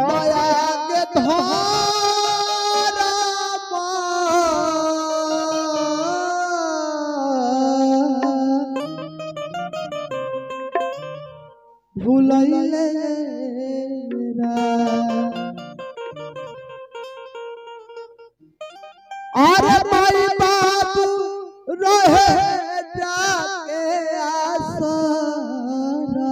दया के धारा भूलैले अरे माई बाबू रहे जाके आसरा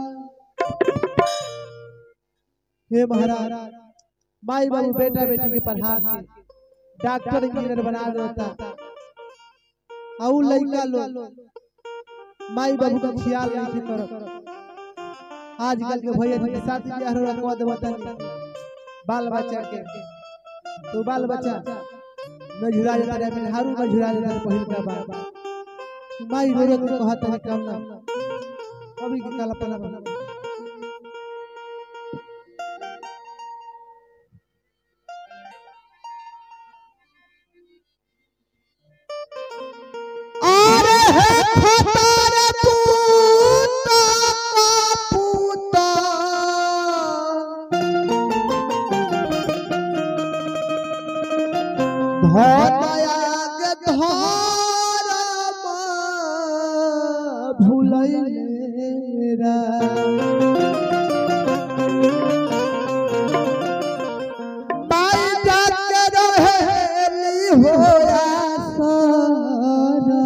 हे महाराज माई बाबू बेटा बेटी के पढ़ा के डॉक्टर इंजीनियर बना देता आउ लइका लोग माई बाबू का ख्याल नहीं करत आजकल के भैया जी के शादी ब्याह रो रखवा देवता बाल बच्चा के तो बाल बच्चा न झुरा जाता रे में हारू न झुरा जाता रे पहिल का बात माई रो रो के कहत है काम ना अभी के काला पला बना अरे हे खतर पूता का पूता धनया के धरम भूलैरा बाई जाके रहेली होया सारा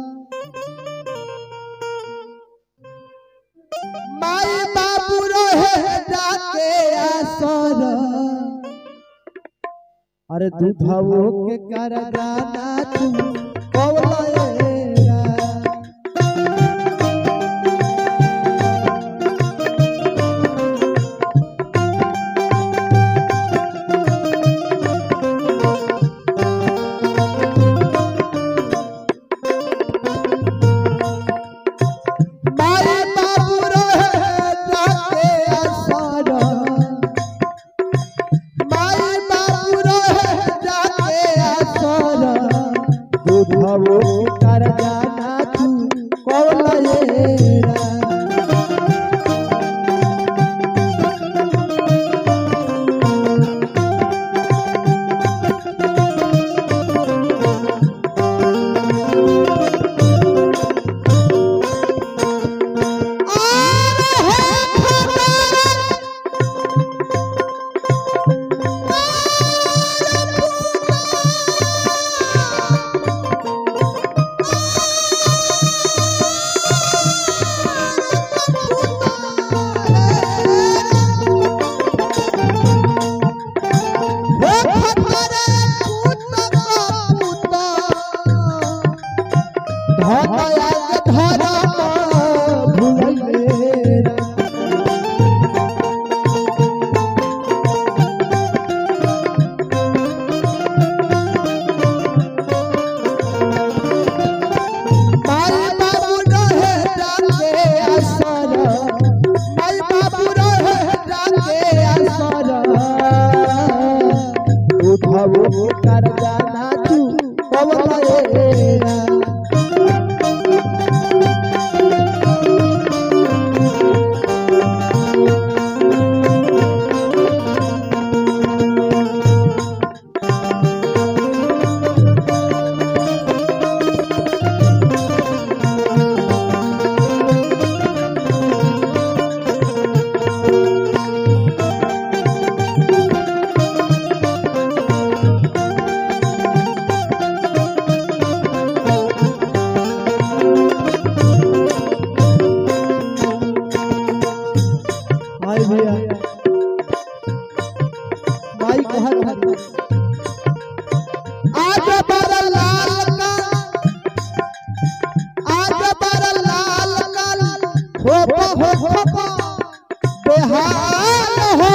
माई बाबू रहे जाके आसर अरे दूधवो के कर जाना तू कौलएरा माई बाबू रहे जाके आसर माई बाबू रहे जाके आसर दूधवो कर जाना तू कौलएरा उठाओ कर जाना तू कवलेरा भाई भैया भाई कहत हरी आज बार लाल का आज बार लाल का हो हो हो बेहाल हो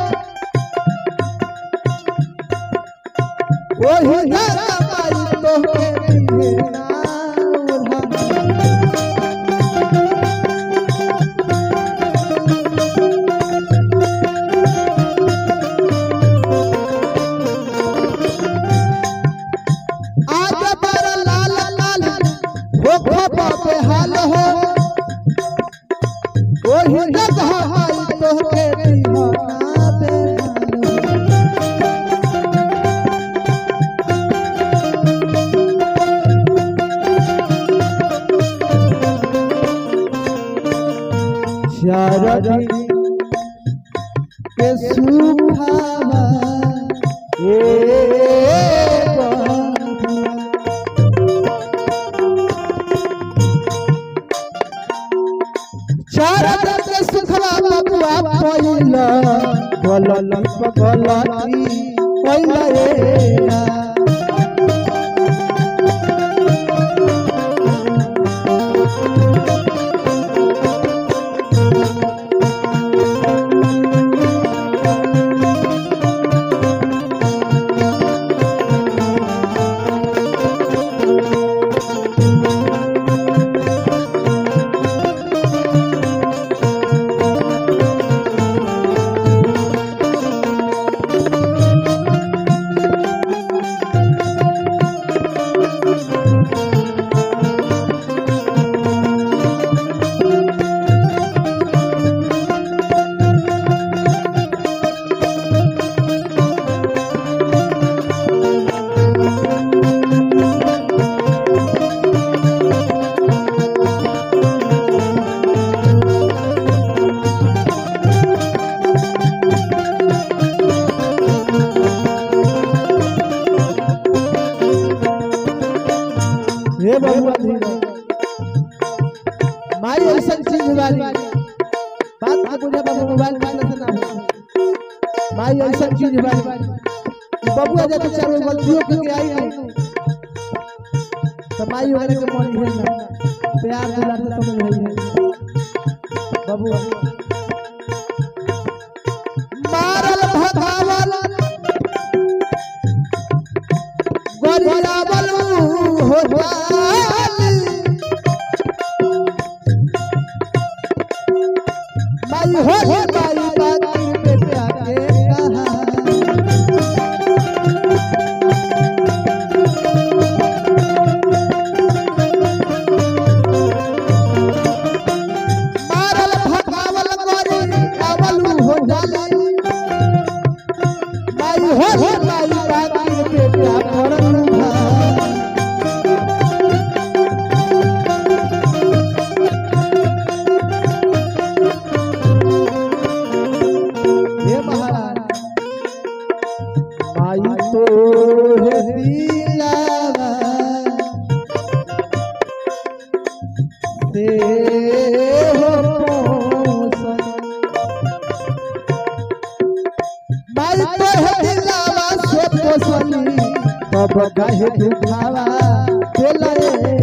ओही घर माई तो के दिए ना उल्हा आज बार लाल लाल हो खपा बेहाल हो ओही जगह आई तो के दीवाना बेहाल दरदी के सुखावा ए बंधुआ चरण के सुखवा बबुआ पहिला गलती गलती पहिला रे हे बबुआ धीरे माई ऐसा चीज वाली बात के बुझे बाबू मोबाइल में से ना हो माई ऐसा चीज वाली बबुआ जब चारों गलतियों के आई नहीं तो माई वगैरह के मन है ना प्यार दुलार से समझ है बबुआ मारल भगावल गरियावल हो जाली माई हो हे माई बाती बेटा के कहा मारल भगावल गरी आवल हो जाली माई हो हे माई बाती बेटा करलू हा हे महाराज माई तो है दिलावा से हो पोसन माई तो है दिलावा से पोसनी तब कहे दुखावा दिलाए